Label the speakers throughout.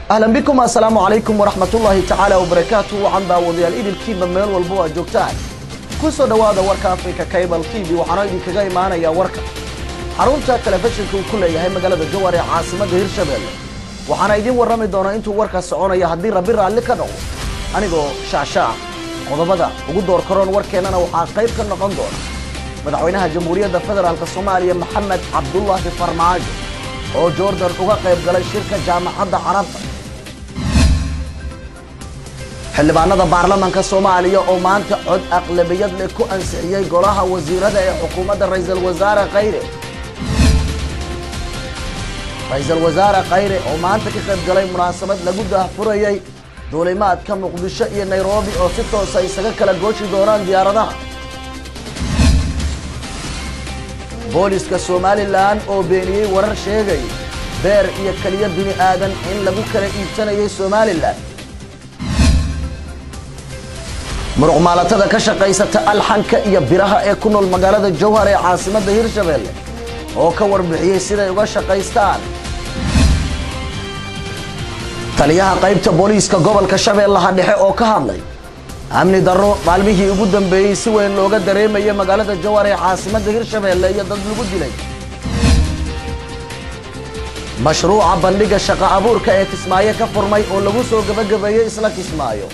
Speaker 1: ahlan bikum assalaamu calaykum waraxmatullaahi tacaala wabarakaatu waxaan daawadayaal idilkiiba meel walbo aad joogtaan ku soo dhowaada warka africa cable t v waxaana idinkaga imaanayaa warka xarunta telefishinka uu ku leeyahay magaalada jowar ee caasimadda hirshabelle waxaana idiin warrami doonaa intuu warka soconaya haddii rabbi raalli ka dhaco anigoo shaashaa qodobada ugu door karoon warkeennana waxaa qayb ka noqon doona madaxweynaha jamhuuriyadda federaalk soomaaliya maxamed cabdulaahi farmaajo oo jordan uga qayb galay shirka jaamacadda carabta xildhibaanada baarlamanka soomaaliya oo maanta cod aqlabiyad leh ku ansixiyey golaha wasiirada ee xukuumadda ra'iisul wasaare khayre ra-iisul wasaare khayre oo maanta ka qayb galay munaasabad lagu daahfurayey duulimaadka muqdisho iyo nairobi oo si toosa isaga kala gooshi doonaan diyaaradaha booliska somalilan oo beeniyey warar sheegay beer iyo keliya bini aadan in lagu kala iibsanayay somalilan muruqmaalatada ka shaqaysata alxanka iyo biraha ee ku nool magaalada jowhar ee caasimadda hirshabelle oo ka warbixiyey siday uga shaqaystaan taliyaha qaybta booliiska gobolka shabeellaha dhexe oo ka hadlay amni darro maalmihii ugu dambeeyey si weyn looga dareemaya magaalada jowhar ee caasimadda hirshabelle iyo dad lagu dilay mashruuca bandhiga shaqo abuurka ee kismaayo ka furmay oo lagu soo gebagabeeyey isla kismaayo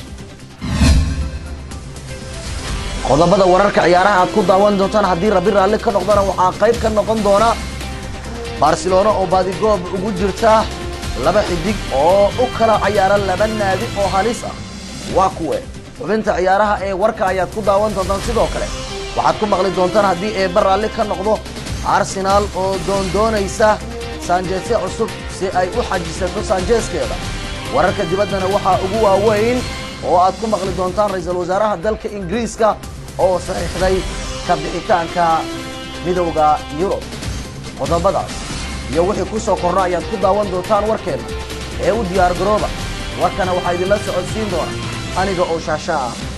Speaker 1: qodobada wararka ciyaaraha aad ku daawan doontaan haddii rabbi raalli ka noqdana waxaa qayb ka noqon doona barcelona oo baadigoob ugu jirta laba xidig oo u kala cayaara laba naadi oo halis ah waa kuwe xubinta ciyaaraha ee warka ayaad ku daawan doontaan sidoo kale waxaad ku maqli doontaan haddii eebba raalli ka noqdo arsenaal oo doondoonaysa saanjeesyo cusub si ay u xajisato saanjeeskeeda wararka dibaddana waxaa ugu waaweyn oo aad ku maqli doontaan ra-iisul wasaaraha dalka ingiriiska oo saxiixday ka bixitaanka midowda yurub qodobadaas iyo wixii ku soo korna ayaad ku daawan doontaan warkeenna ee u diyaar garooba warkana waxaa idinla socodsiin doona aniga oo shaasha ah